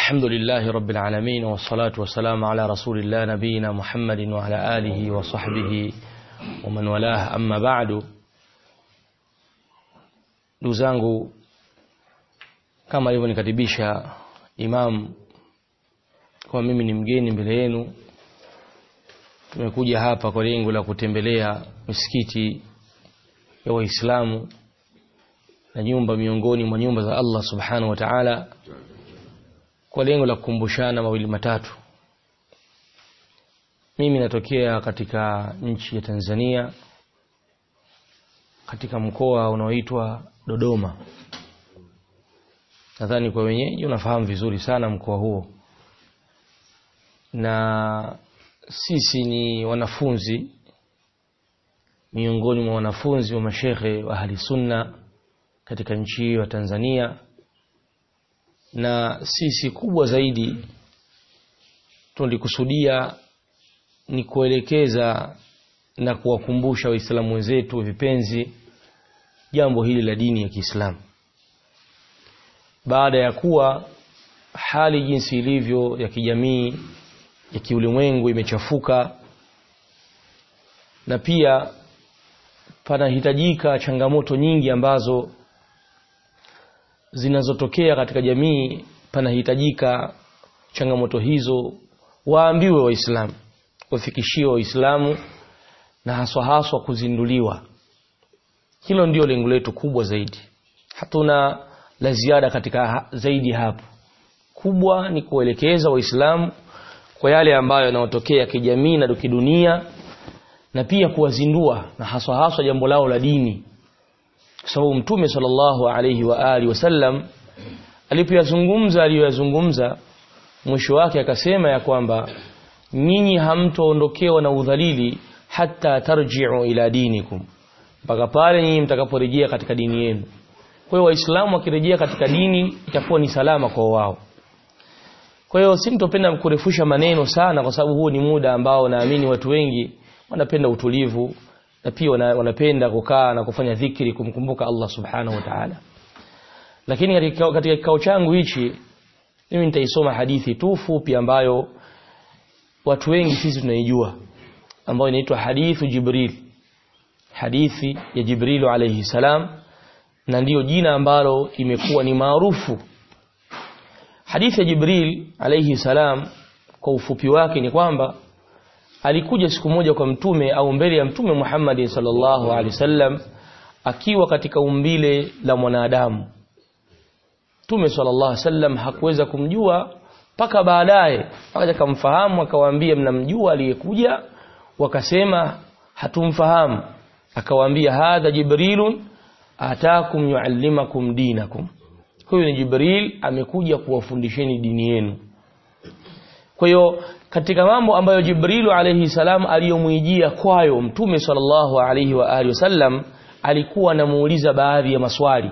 الحمد لله رب العالمين والصلاة والسلام على رسول الله نبينا محمد وعلى آله وصحبه ومن والاه أما بعد ndugu kama alivyonikatibisha imam kwa mimi ni mgeni mbele yenu tumekuja hapa kwa lengo la kutembelea misikiti ya waislamu na nyumba miongoni mwa nyumba za Allah subhanahu wa ta'ala kwa lengo la kukumbushana mawili matatu mimi natokea katika nchi ya Tanzania katika mkoa unaoitwa Dodoma nadhani kwa wenyeji unafahamu vizuri sana mkoa huo na sisi ni wanafunzi miongoni mwa wanafunzi wa mashekhe wa ahli sunna katika nchi hiyo ya Tanzania na sisi kubwa zaidi tulikusudia ni kuelekeza na kuwakumbusha waislamu wenzetu vipenzi jambo hili la dini ya Kiislamu baada ya kuwa hali jinsi ilivyo ya kijamii ya kiulimwengu imechafuka na pia panahitajika changamoto nyingi ambazo zinazotokea katika jamii panahitajika changamoto hizo waambiwe waislamu wafikishiwe waislamu na haswa haswa kuzinduliwa hilo ndio lengo letu kubwa zaidi hatuna la ziada katika zaidi hapo kubwa ni kuelekeza waislamu kwa yale ambayo yanayotokea kijamii na kidunia na pia kuwazindua na haswa haswa jambo lao la dini kwa sababu mtume sallallahu alayhi wa alihi wasallam alipoyazungumza aliyoyazungumza mwisho wake akasema ya kwamba nyinyi hamtoondokewa na udhalili hata tarji'u ila dinikum mpaka pale nyinyi mtakaporejea katika dini yenu kwa hiyo waislamu wakirejea katika dini itakuwa ni salama kwa wao kwa hiyo simtopenda kurefusha maneno sana kwa sababu huu ni muda ambao naamini watu wengi wanapenda utulivu na pia wanapenda kukaa na kufanya dhikri kumkumbuka Allah subhanahu wa ta'ala lakini katika kikao changu hichi mimi nitaisoma hadithi tu fupi ambayo watu wengi sisi tunaijua ambayo inaitwa hadithu Jibril hadithi ya Jibril alayhi salam na ndiyo jina ambalo imekuwa ni maarufu hadithi ya Jibril alayhi salam kwa ufupi wake ni kwamba alikuja siku moja kwa mtume au mbele ya mtume Muhammad sallallahu alaihi wasallam akiwa katika umbile la mwanadamu Mtume sallallahu alaihi wasallam hakuweza kumjua mpaka baadaye akaja kumfahamu akawaambia mnamjua aliyekuja wakasema hatumfahamu akawaambia hadha jibrilun atakum yuallimakum dinakum huyu ni jibril amekuja kuwafundisheni dini yenu kwa hiyo katika mambo ambayo jibrilu alayhi salam aliyomwijia kwayo mtume sallallahu alayhi wa alihi wasallam alikuwa anamuuliza baadhi ya maswali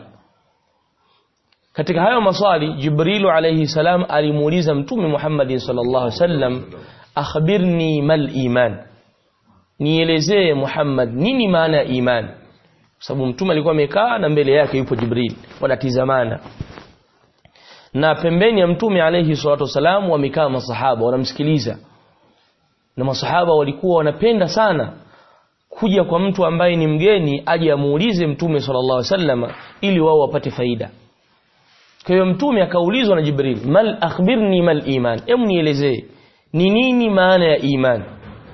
katika hayo maswali jibrilu alayhi salam alimuuliza mtume Muhammad sallallahu alayhi wasallam akhbirni mal iman nielezee Muhammad nini maana ya iman sababu mtume alikuwa amekaa na mbele yake yupo Jibril wanatizamana na pembeni ya mtume alayhi salatu wasalam wamekaa masahaba wanamsikiliza na masahaba walikuwa wanapenda sana kuja kwa mtu ambaye ni mgeni aje amuulize mtume sallallahu alaihi wasallam ili wao wapate faida kwa hiyo mtume akaulizwa na Jibril mal akhbirni mal iman hem nielezee ni nini maana ya iman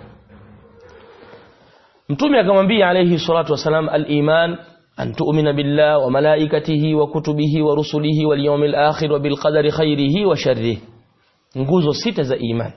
mtume akamwambia alayhi salatu wasalam al-iman an tu'mina billah wa malaikatihi wa kutubihi wa rusulihi wal yawmil akhir wa bil qadari khairihi wa sharrihi nguzo sita za iman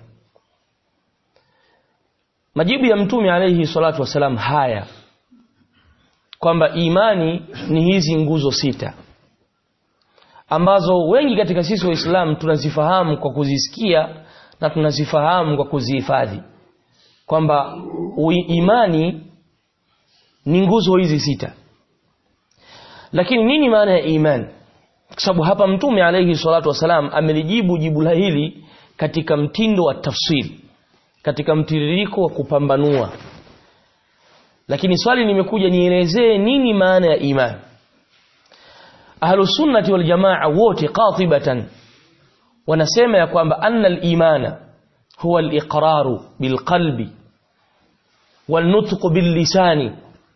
majibu ya mtume alayhi salatu wasalam haya kwamba imani ni hizi nguzo sita ambazo wengi katika sisi waislamu tunazifahamu kwa kuzisikia na tunazifahamu kwa kuzihifadhi kwamba imani ni nguzo hizi sita lakini nini maana ya imani kwa sababu hapa mtume alayhi salatu wasalam amelijibu jibu la hili katika mtindo wa tafsiri katika mtiririko wa kupambanua lakini swali limekuja nielezee nini maana ya imani ahlusunnati waljamaa wote qatibatan wanasema ya kwamba anna al-imana huwa al-iqraru bilqalbi والنطق باللسان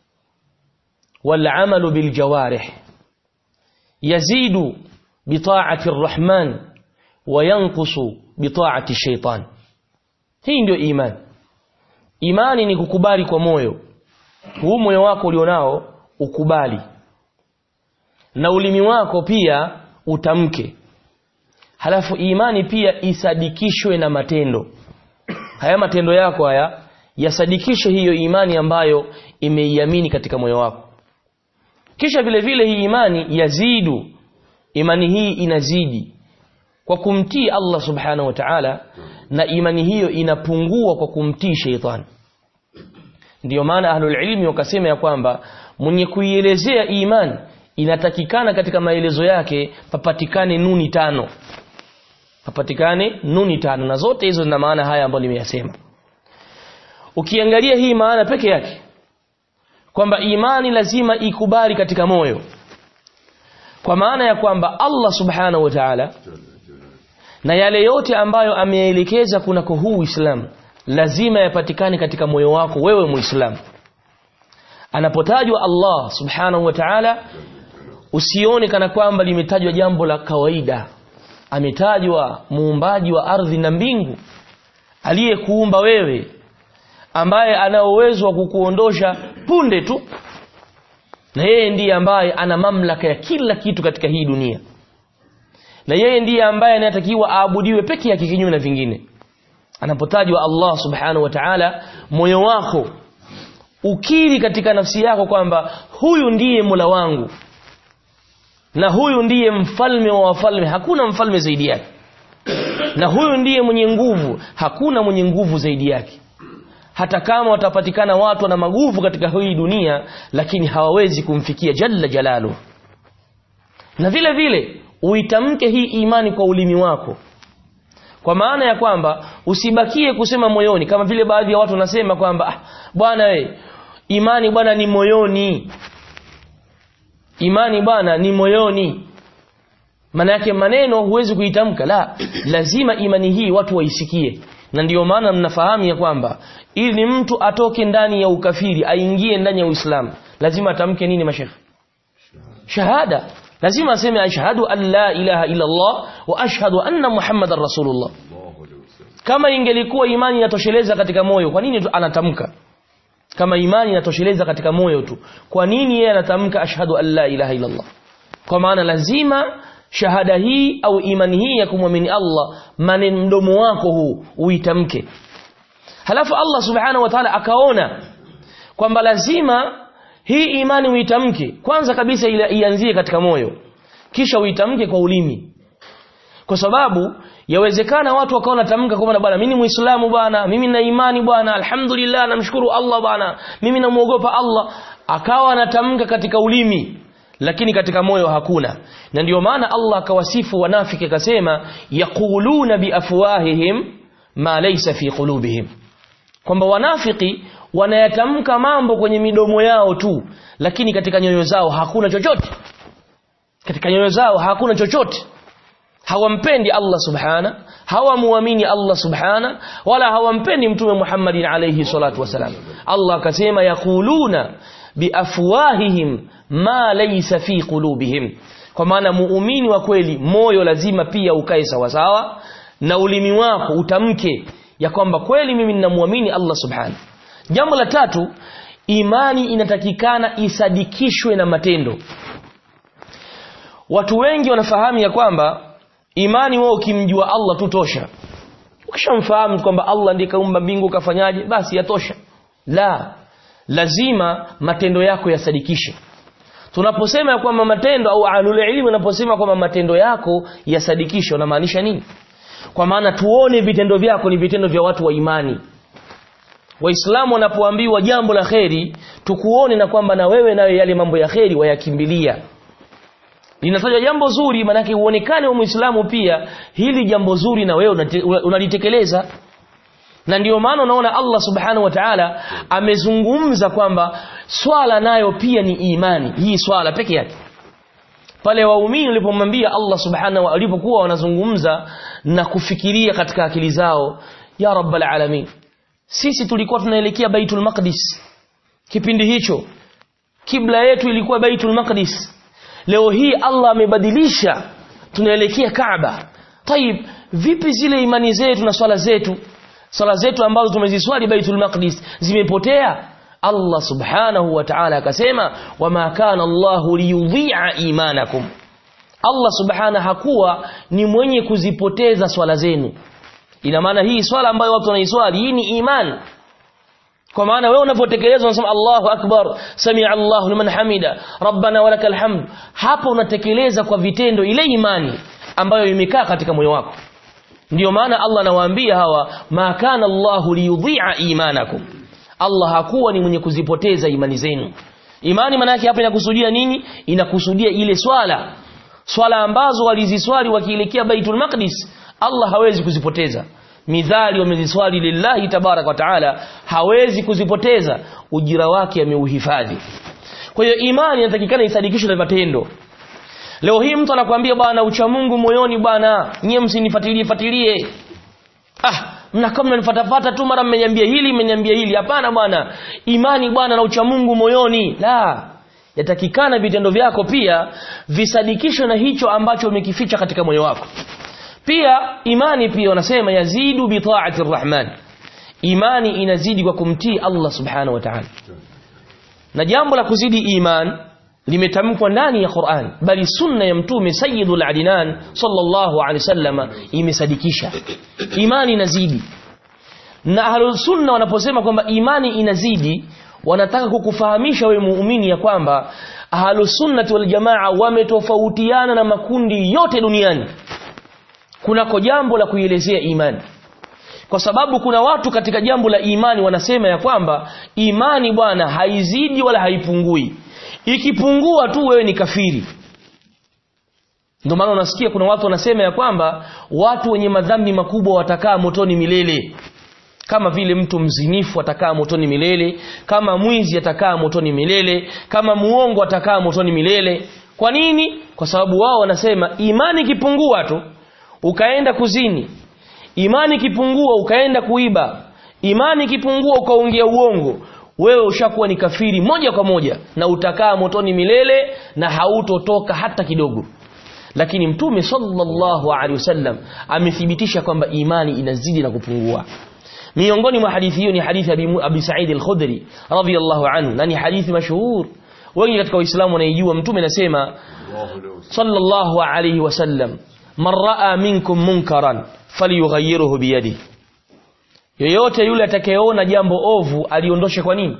والعمل بالجوارح يزيد بطاعة الرحمن وينقص بطاعة الشيطان hii ndio imani imani ni kukubali kwa moyo huu moyo wako ulionao ukubali na ulimi wako pia utamke halafu imani pia isadikishwe na matendo haya matendo yako haya yasadikishe hiyo imani ambayo imeiamini katika moyo wako kisha vile vile hii imani yazidu imani hii inazidi kwa kumtii Allah subhanahu wa ta'ala na imani hiyo inapungua kwa kumtii sheitani ndiyo maana ahlul ilmi wakasema ya kwamba mwenye kuielezea imani inatakikana katika maelezo yake papatikane nuni tano papatikane nuni tano na zote hizo zina maana haya ambayo nimeyasema ukiangalia hii maana peke yake kwamba imani lazima ikubali katika moyo kwa maana ya kwamba Allah subhanahu wa ta'ala na yale yote ambayo ameelekeza kunako huu Uislamu lazima yapatikane katika moyo wako wewe Muislamu anapotajwa Allah subhanahu wa ta'ala usione kana kwamba limetajwa jambo la kawaida ametajwa muumbaji wa ardhi na mbingu aliyekuumba wewe ambaye ana uwezo wa kukuondosha punde tu na yeye ndiye ambaye ana mamlaka ya kila kitu katika hii dunia na yeye ndiye ambaye anatakiwa aabudiwe peke yake kinyume na vingine anapotajwa Allah subhanahu wa ta'ala moyo wako ukiri katika nafsi yako kwamba huyu ndiye Mola wangu na huyu ndiye mfalme wa wafalme hakuna mfalme zaidi yake na huyu ndiye mwenye nguvu hakuna mwenye nguvu zaidi yake hata kama watapatikana watu na maguvu katika hii dunia lakini hawawezi kumfikia jalla jalalu na vile vile uitamke hii imani kwa ulimi wako kwa maana ya kwamba usibakie kusema moyoni kama vile baadhi ya watu wanasema kwamba ah, bwana we imani bwana ni moyoni imani bwana ni moyoni maana yake maneno huwezi kuitamka la lazima imani hii watu waisikie na ndiyo maana mnafahamu ya kwamba ili mtu atoke ndani ya ukafiri aingie ndani ya Uislamu lazima atamke nini mashekhe shahada lazima aseme ashhadu an la ilaha illa Allah wa ashhadu anna muhammadar rasulullah kama ingelikuwa imani inatosheleza katika moyo kwa nini anatamka kama imani inatosheleza katika moyo tu kwa nini yeye anatamka ashhadu an la ilaha illa Allah kwa maana lazima shahada hii au imani hii ya kumwamini Allah maneno mdomo wako huu uitamke halafu Allah subhanahu wa ta'ala akaona kwamba lazima hii imani uitamke kwanza kabisa ianzie katika moyo kisha uitamke kwa ulimi kwa sababu yawezekana watu wakaona tamka kwamba bwana mimi ni muislamu bwana mimi na imani bwana alhamdulillah namshukuru Allah bwana mimi namuogopa Allah akawa anatamka katika ulimi lakini katika moyo hakuna na ndiyo maana Allah akawasifu wanafiki akasema yaquluna biafwahihim ma laysa fi qulubihim kwamba wanafiki wanayatamka mambo kwenye midomo yao tu lakini katika nyoyo zao hakuna chochote katika nyoyo zao hakuna chochote hawampendi Allah subhana hawamuamini Allah subhana wala hawampendi mtume Muhammadin alayhi salatu wasalam Allah akasema yaquluna biafwahihim ma laysa fi qulubihim kwa maana muumini wa kweli moyo lazima pia ukae sawa sawa na ulimi wako utamke ya kwamba kweli mimi ninamwamini Allah subhana jambo la tatu imani inatakikana isadikishwe na matendo watu wengi wanafahamu ya kwamba imani wao ukimjua Allah tu tosha ukishamfahamu kwamba Allah ndiye kaumba mbingu kafanyaje basi yatosha la lazima matendo yako yasadikishe tunaposema ya kwamba matendo au ahlul ilmi unaposema kwamba matendo yako yasadikishe unamaanisha nini kwa maana tuone vitendo vyako ni vitendo vya watu wa imani waislamu wanapoambiwa jambo la kheri tukuone na kwamba na wewe nawe yale mambo ya kheri wayakimbilia linatajwa jambo zuri manake uonekane wa muislamu pia hili jambo zuri na wewe unalitekeleza na ndiyo maana unaona Allah subhanahu wa ta'ala amezungumza kwamba swala nayo pia ni imani hii swala peke yake pale waumini walipomwambia Allah subhanahu wa alipokuwa wanazungumza na kufikiria katika akili zao ya rabbal alamin sisi tulikuwa tunaelekea baitul maqdis kipindi hicho kibla yetu ilikuwa baitul maqdis leo hii Allah amebadilisha tunaelekea Kaaba Taib vipi zile imani zetu na swala zetu swala zetu ambazo tumeziswali Baitul Maqdis zimepotea Allah subhanahu wa ta'ala akasema wama kana Allahu liyudhi'a imanakum Allah subhanahu hakuwa ni mwenye kuzipoteza swala zenu ina maana hii swala ambayo watu wanaiswali hii ni imani kwa maana wewe unapotekeleza unasema Allahu akbar sami'a Allahu liman hamida rabbana walakal hamd hapo unatekeleza kwa vitendo ile imani ambayo imekaa katika moyo wako ndiyo maana Allah anawaambia hawa ma kana Allahu liyudhi'a imanakum Allah hakuwa ni mwenye kuzipoteza imani zenu imani maana yake hapa inakusudia nini inakusudia ile swala swala ambazo waliziswali wakielekea Baitul Maqdis Allah hawezi kuzipoteza midhali wameziswali lillahi tabarak wa taala hawezi kuzipoteza ujira wake ameuhifadhi kwa hiyo imani inatakikana isadikishwe na matendo leo hii mtu anakuambia bwana ucha Mungu moyoni bwana nyie msinifuatilie fuatilie ah mnakaa mnanifuatafuata tu mara mmeniambia hili mmeniambia hili hapana bwana imani bwana na ucha Mungu moyoni la yatakikana vitendo vyako pia visadikishwe na hicho ambacho umekificha katika moyo wako pia imani pia wanasema yazidu bi ta'ati rahman imani inazidi kwa kumtii Allah subhanahu wa ta'ala na jambo la kuzidi iman limetamkwa ndani ya Qur'an bali sunna ya mtume sayyidul adinan sallallahu alaihi wasallam imesadikisha imani inazidi na ahlus sunna wanaposema kwamba imani inazidi wanataka kukufahamisha wewe muumini ya kwamba ahlus sunnati wal jamaa wametofautiana na makundi yote duniani kunako jambo la kuielezea imani kwa sababu kuna watu katika jambo la imani wanasema ya kwamba imani bwana haizidi wala haipungui ikipungua tu wewe ni kafiri ndio maana unasikia kuna watu wanasema ya kwamba watu wenye madhambi makubwa watakaa motoni milele kama vile mtu mzinifu atakaa motoni milele kama mwizi atakaa motoni milele kama muongo atakaa motoni milele kwa nini kwa sababu wao wanasema imani ikipungua tu ukaenda kuzini imani ikipungua ukaenda kuiba imani ikipungua ukaongea uongo wewe ushakuwa ni kafiri moja kwa moja na utakaa motoni milele na hautotoka hata kidogo lakini mtume sallallahu alaihi wasallam amethibitisha kwamba imani inazidi na kupungua miongoni mwa hadithi hiyo ni hadithi ya Abi Sa'id al-Khudri radhiyallahu anhu na ni hadithi mashuhur wengi katika waislamu wanaijua mtume anasema sallallahu alaihi wasallam man raa minkum munkaran falyughayyirhu biyadihi yoyote yule atakayeona jambo ovu aliondoshe kwa nini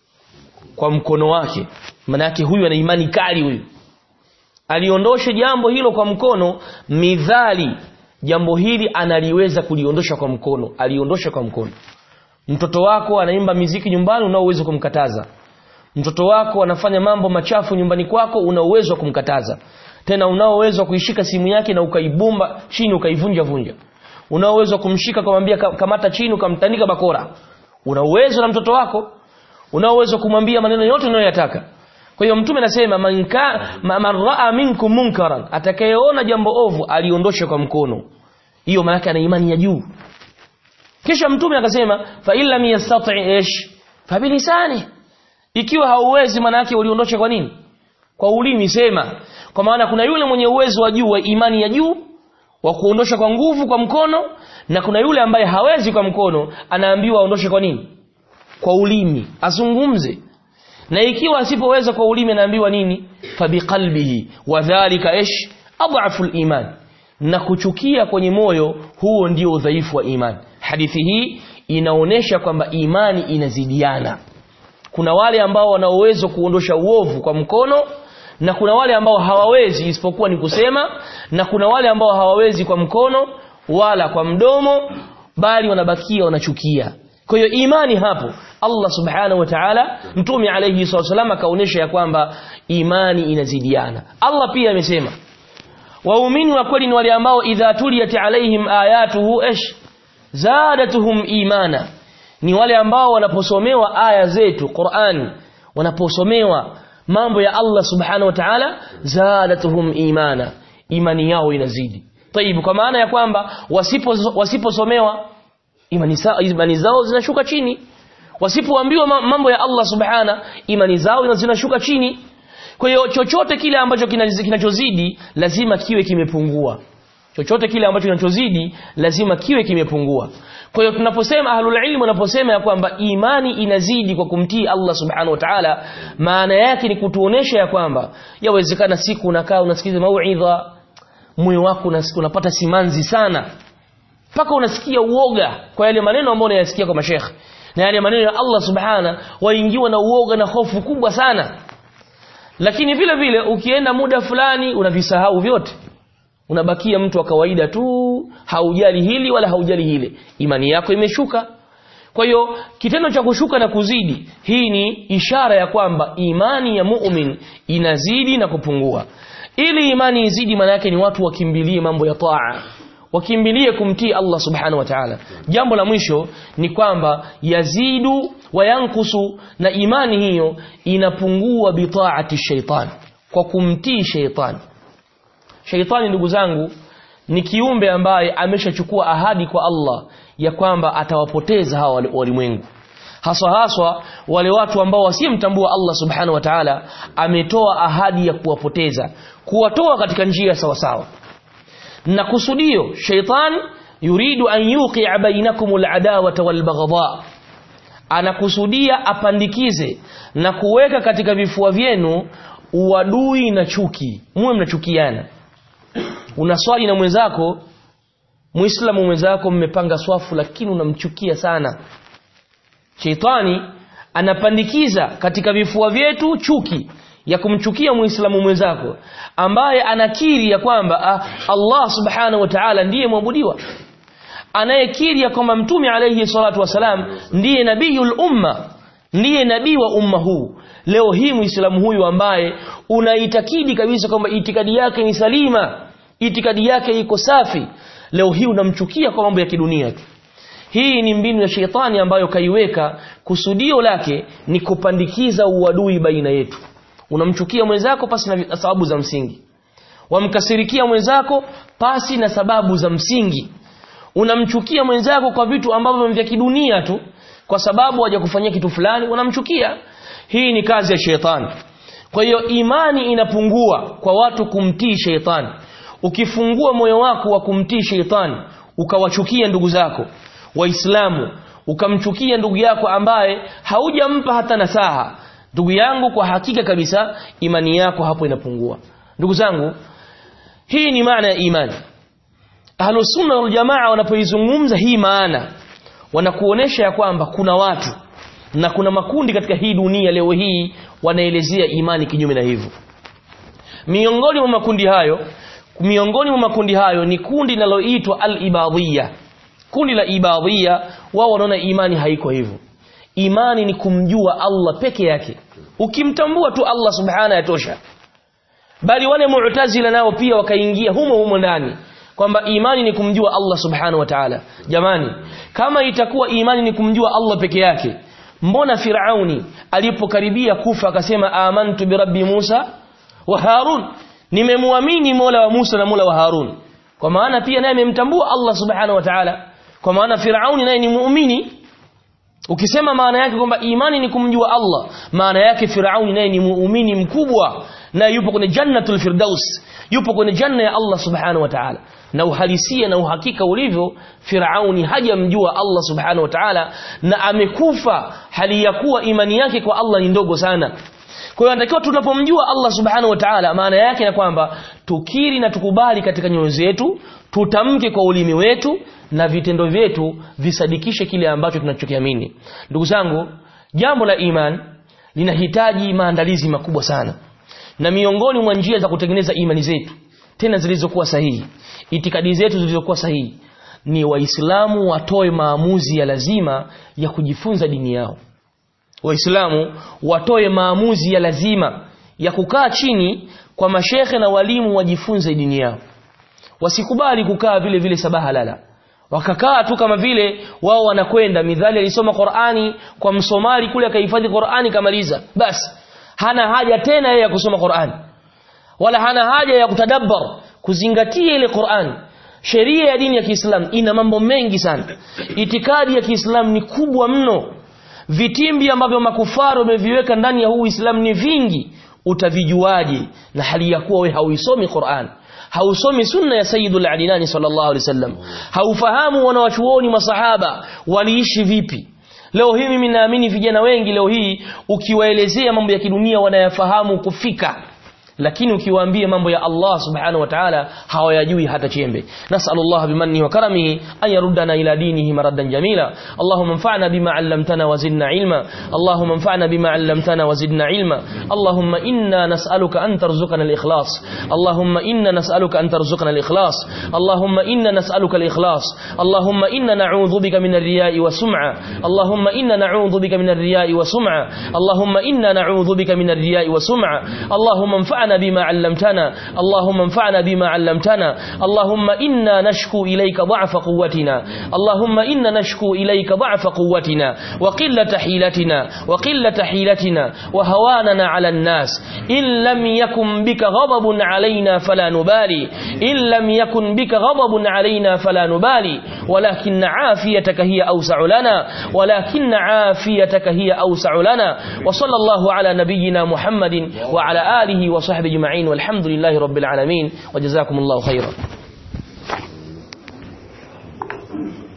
kwa mkono wake maana yake huyu ana imani kali huyu aliondoshe jambo hilo kwa mkono midhali jambo hili analiweza kuliondosha kwa mkono aliondosha kwa mkono mtoto wako anaimba miziki nyumbani una uwezo kumkataza mtoto wako anafanya mambo machafu nyumbani kwako una uwezo wa kumkataza tena unao uwezo wa kuishika simu yake na ukaibumba chini ukaivunja vunja una uwezo wa kumshika kumwambia kamata chini ukamtandika bakora una uwezo na mtoto wako una uwezo kumwambia maneno yote unayoyataka kwa hiyo mtume anasema man man raa minkum munkaran atakayeona jambo ovu aliondoshe kwa mkono hiyo maana ana imani ya juu kisha mtume akasema fa illa yastati ish fa bilisani ikiwa hauwezi maana yake uliondoshe kwa nini kwa ulimi sema kwa maana kuna yule mwenye uwezo wa juu wa imani ya juu wa kuondosha kwa nguvu kwa mkono na kuna yule ambaye hawezi kwa mkono anaambiwa aondoshe kwa nini kwa ulimi azungumze na ikiwa asipoweza kwa ulimi anaambiwa nini fabiqalbihi wadhālika ish adhafu iman na kuchukia kwenye moyo huo ndio udhaifu wa imani hadithi hii inaonesha kwamba imani inazidiana kuna wale ambao wana uwezo kuondosha uovu kwa mkono na kuna wale ambao hawawezi isipokuwa ni kusema na kuna wale ambao hawawezi kwa mkono wala kwa mdomo bali wanabakia wanachukia kwa hiyo imani hapo Allah subhanahu wa ta'ala mtume alayhi wasallam akaonesha ya kwamba imani inazidiana Allah pia amesema waumini wa kweli ni wale ambao idha tuliyat alaihim ayatuhu ish zadatuhum imana ni wale ambao wanaposomewa aya zetu Qur'an wanaposomewa mambo ya Allah subhanahu wa ta'ala zadatuhum imana imani yao inazidi tayib kwa maana ya kwamba wasipo wasiposomewa imani, imani zao zinashuka chini wasipoambiwa mambo ya Allah subhana imani zao zinashuka chini kwa hiyo chochote kile ambacho kinachozidi lazima kiwe kimepungua chochote kile ambacho kinachozidi lazima kiwe kimepungua kwa hiyo tunaposema ahlul ilm wanaposema ya kwamba imani inazidi kwa kumtii Allah subhanahu wa ta'ala maana yake ni kutuonesha ya kwamba yawezekana siku unakaa unasikiza mauidha moyo wako unapata simanzi sana mpaka unasikia uoga kwa yale maneno ambayo unayasikia kwa mashekhe na yale maneno ya Allah subhana waingiwa na uoga na hofu kubwa sana lakini vile vile ukienda muda fulani unavisahau vyote unabakia mtu wa kawaida tu haujali hili wala haujali hile imani yako imeshuka kwa hiyo kitendo cha kushuka na kuzidi hii ni ishara ya kwamba imani ya mu'min inazidi na kupungua ili imani izidi maana yake ni watu wakimbilie mambo ya taa wakimbilie kumtii Allah subhanahu wa ta'ala jambo la mwisho ni kwamba yazidu wa yankusu na imani hiyo inapungua bitaati shaitan kwa kumtii shaitan shaitani ndugu zangu ni kiumbe ambaye ameshachukua ahadi kwa Allah ya kwamba atawapoteza hawa walimwengu haswa haswa wale watu ambao wasiyemtambua Allah subhanahu wa ta'ala ametoa ahadi ya kuwapoteza kuwatoa katika njia sawa sawa na kusudio shaitan yuridu an yuqi'a bainakum al-adawata wal-baghdha anakusudia apandikize na kuweka katika vifua vyenu uadui na chuki muwe mnachukiana unaswali na mwenzako muislamu mwenzako mmepanga swafu lakini unamchukia sana sheitani anapandikiza katika vifua vyetu chuki ya kumchukia muislamu mwenzako ambaye anakiri ya kwamba ah, Allah subhanahu wa ta'ala ndiye mwabudiwa anayekiri ya kwamba mtume alayhi salatu wasalam ndiye nabiyul umma ndiye nabii wa umma huu leo hii muislamu huyu ambaye unaitakidi kabisa kwamba itikadi yake ni salima itikadi yake iko safi leo hii unamchukia kwa mambo ya kidunia tu hii ni mbinu ya sheitani ambayo kaiweka kusudio lake ni kupandikiza uadui baina yetu unamchukia mwenzako pasi na sababu za msingi wamkasirikia mwenzako pasi na sababu za msingi unamchukia mwenzako kwa vitu ambavyo vya kidunia tu kwa sababu hajakufanyia kitu fulani unamchukia hii ni kazi ya sheitani kwa hiyo imani inapungua kwa watu kumtii sheitani ukifungua moyo wako wa kumtii sheitani ukawachukia ndugu zako waislamu ukamchukia ndugu yako ambaye haujampa hata nasaha ndugu yangu kwa hakika kabisa imani yako hapo inapungua ndugu zangu hii ni maana ya imani ahlus sunna wal jamaa wanapoizungumza hii maana wanakuonesha ya kwamba kuna watu na kuna makundi katika hii dunia leo hii wanaelezea imani kinyume na hivyo miongoni mwa makundi hayo miongoni mwa makundi hayo ni kundi linaloitwa al-ibadiyya kundi la ibadiyya wao wanaona imani haiko hivyo imani ni kumjua Allah peke yake ukimtambua tu Allah subhana yatosha bali wale mu'tazila nao pia wakaingia humo humo ndani kwamba imani ni kumjua Allah subhanahu wa ta'ala jamani kama itakuwa imani ni kumjua Allah peke yake mbona Firauni alipokaribia kufa akasema amantu bi rabbi Musa wa Harun nimemwamini Mola wa Musa na Mola wa Harun kwa maana pia naye amemtambua Allah subhanahu wa ta'ala kwa maana Firauni naye ni muumini ukisema maana yake kwamba imani ni kumjua Allah maana yake Firauni naye ni muumini mkubwa na yupo kwenye jannatul firdaus yupo kwenye janna ya Allah subhanahu wa ta'ala na uhalisia na uhakika ulivyo Firauni hajamjua Allah subhanahu wa ta'ala na amekufa hali ya kuwa imani yake kwa Allah ni ndogo sana kwa hiyo anatakiwa tunapomjua Allah subhanahu wa ta'ala maana yake na kwamba tukiri na tukubali katika nyoyo zetu tutamke kwa ulimi wetu na vitendo vyetu visadikishe kile ambacho tunachokiamini ndugu zangu jambo la iman linahitaji maandalizi makubwa sana na miongoni mwa njia za kutengeneza imani zetu tena zilizokuwa sahihi itikadi zetu zilizokuwa sahihi ni waislamu watoe maamuzi ya lazima ya kujifunza dini yao waislamu watoe maamuzi ya lazima ya kukaa chini kwa mashekhe na walimu wajifunze dini yao wasikubali kukaa vile vile sabaha lala wakakaa tu kama vile wao wanakwenda midhali alisoma Qur'ani kwa msomali kule akahifadhi Qur'ani kamaliza basi hana haja tena yeye ya kusoma Qur'an wala hana haja ya kutadabbar kuzingatia ile Qur'an sheria ya dini ya Kiislamu ina mambo mengi sana itikadi ya Kiislamu ni kubwa mno vitimbi ambavyo makufaru wameviweka ndani ya huu Uislamu ni vingi utavijuaje na hali ya kuwa wewe hauisomi Qur'an hausomi sunna ya Sayyidul Adinani sallallahu alaihi wasallam haufahamu wanawachuoni masahaba waliishi vipi leo hii mimi naamini vijana wengi leo hii ukiwaelezea mambo ya kidunia wanayafahamu kufika lakini ukiwaambia mambo ya Allah subhanahu wa ta'ala hawayajui hata chembe nas'alullah bimanni wa karamihi an yaruddana ila dinihi maradan jamila allahumma anfa'na bima 'allamtana wa zidna ilma allahumma anfa'na bima 'allamtana wa zidna ilma allahumma inna nas'aluka an tarzuqana al-ikhlas allahumma inna nas'aluka an tarzuqana al-ikhlas allahumma inna nas'aluka al-ikhlas allahumma inna na'udhu bika min ar-riya'i wa sum'a allahumma inna na'udhu bika min ar-riya'i wa sum'a allahumma inna na'udhu bika min ar-riya'i wa sum'a allahumma anfa'na بما علمتنا اللهم انفعنا بما علمتنا اللهم إنا نشكو إليك ضعف قوتنا اللهم إنا نشكو إليك ضعف قوتنا وقلة حيلتنا وقلة حيلتنا وهواننا على الناس إن لم يكن بك غضب علينا فلا نبالي إن لم يكن بك غضب علينا فلا نبالي ولكن عافيتك هي أوسع لنا ولكن عافيتك هي أوسع لنا وصلى الله على نبينا محمد وعلى آله وصحبه أجمعين والحمد لله رب العالمين وجزاكم الله خيرا